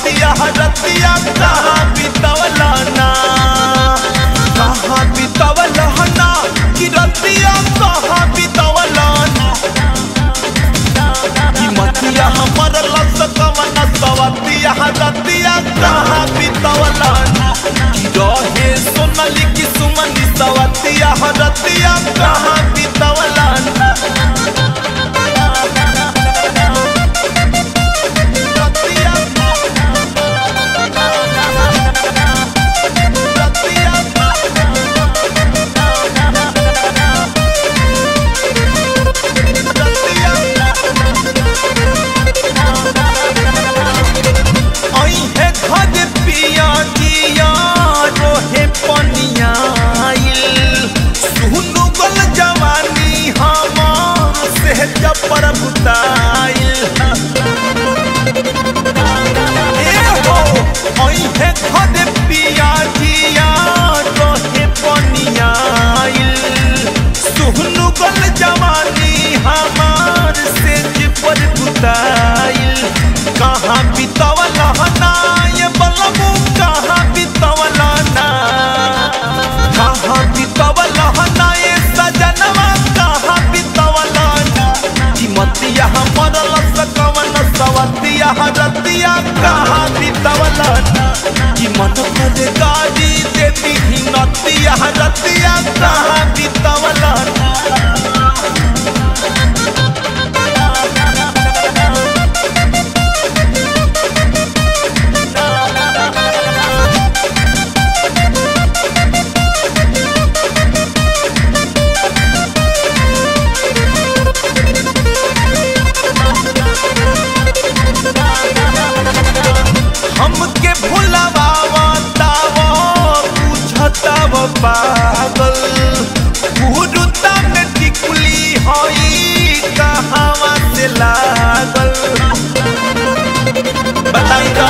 सवतिया रतिया कहाँ बितवला ना कहाँ बितवला ना कि रतिया कहाँ बितवला ना कि मतिया हमर लस कवन सवतिया रतिया कहाँ बितवला ना कि रहे सोनली की सुमनी सवतिया रतिया कहाँ बितवला ना रतिया अइहे घर पिया जिया रोहे पनियाइल सुनु गल जवानी हमार से जपर बुताइल ए हो अइहे घर पिया जिया रोहे पनियाइल सुनु गल जवानी हमार से जपर बुताइल कहाँ बितवला ना ये बलबू कहाँ बितवला ना कहाँ बितवला ना ये सजनवा कहाँ बितवला ना कि मतिया हमर लस कवन सवतिया रतिया कहाँ बितवला ना कि मन कर गाड़ी देती ही नतिया रतिया कहाँ बितवला ना हमके भुलवावा तावा बुझताव पागल गुरुता में टिकुली हई कहावा से लागल बताई तो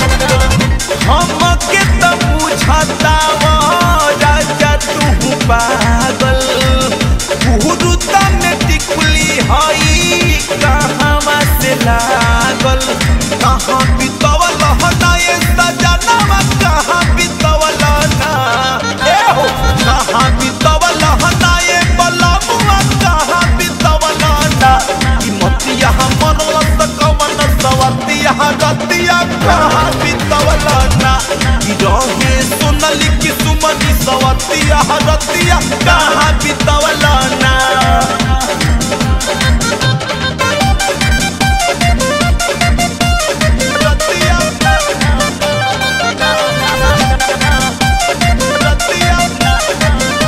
हमके तो बुझतावा राजा तू पागल गुरुता में टिकुली हई कहावा से लागल कहाँ बितवल ना ये सजनवा कहाँ बितवल ना ए हो कहाँ बितवल ना ये बलमुआ कहाँ बितवल ना कि मतिया हमर लस कवन सवतिया रतिया कहाँ बितवल ना कि रहे सोनली की सुमनी सवतिया रतिया कहाँ बितवल ना रतिया रतिया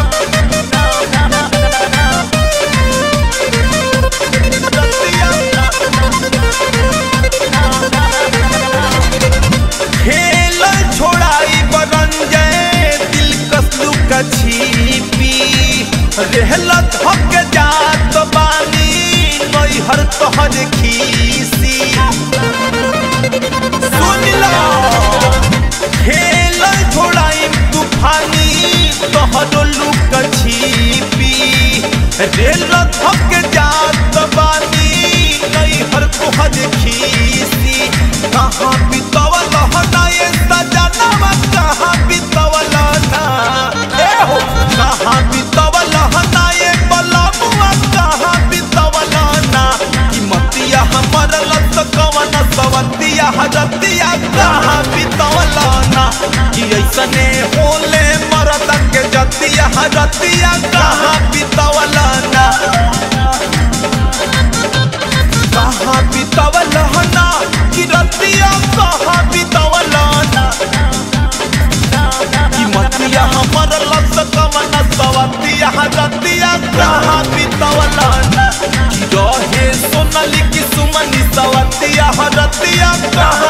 खेल छोड़ाई बरंजय दिल कसलू का छीपी रहला थक जात बानी नैहर तोहर खीसी सुन लो खेल छोड़ाई तूफानी तोहर लुक छीपी रहला थक जात बानी नैहर तोहर खीसी कहाँ बितवल ना ये सजनवा कहाँ बितवल ना ए हो कहाँ बितवल ना ये बलमुआ कहाँ बितवल ना कि मतिया हमर लस कवन सवतिया हजतिया कहाँ बितवल ना कि ऐसने होले मरद के जतिया हजतिया कहाँ बितवल ना कहाँ बितवल ना कि रतिया कहाँ बितवल ना कि मतिया हमर लस कवन सवतिया रतिया कहाँ बितवल ना कि रहे सोनली की सुमनी सवतिया रतिया कहाँ